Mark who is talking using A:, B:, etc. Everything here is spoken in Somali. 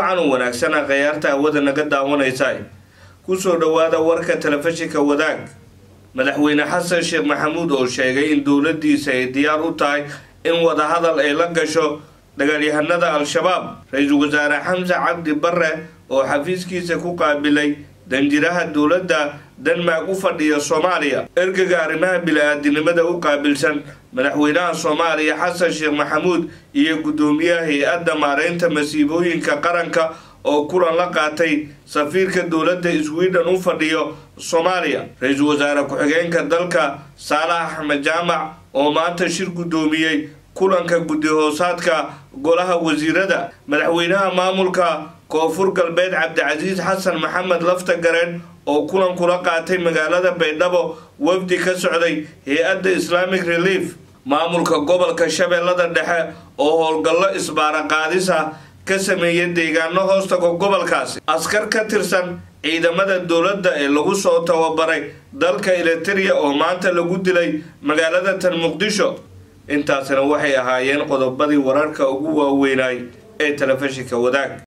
A: wacan u wanaagsana khayaarta hawada naga daawanaysa kusoo dhowaada warka telefishinka wadaag madaxweyne xasan sheekh maxamuud oo sheegay in dowladiisa ay diyaar u tahay in wadahadal ay la gasho dagaalyahanada al-shabaab ra-iisul wasaare xamse cabdi bare oo xafiiskiisa ku qaabilay danjiraha dowladda denmark u fadhiya soomaaliya ergaga arrimaha bili-aadinimada u qaabilsan madaxweynaha soomaaliya xasan sheekh maxamuud iyo guddoomiyaha hay-adda maareynta masiibooyinka qaranka oo kulan la qaatay safiirka dowladda sweden u fadhiyo soomaaliya ra-iisul wasaare ku-xigeenka dalka saalax axmed jaamac oo maanta shir guddoomiyey kulanka guddi-hoosaadka golaha wasiirada madaxweynaha maamulka koonfur galbeed cabdicasiis xasan maxamed lafta gareen oo kulan kula qaatay magaalada baydhabo wafdi ka socday hay-adda islamic relief maamulka gobolka shabeellada dhexe oo howlgallo isbaara qaadisa ka sameeya deegaano hoostaga gobolkaasi askar ka tirsan ciidamada dowladda ee lagu soo tababaray dalka eliteria oo maanta lagu dilay magaalada tan muqdisho intaasina waxay ahaayeen qodobadii wararka ugu waaweynay ee telefishinka wadaag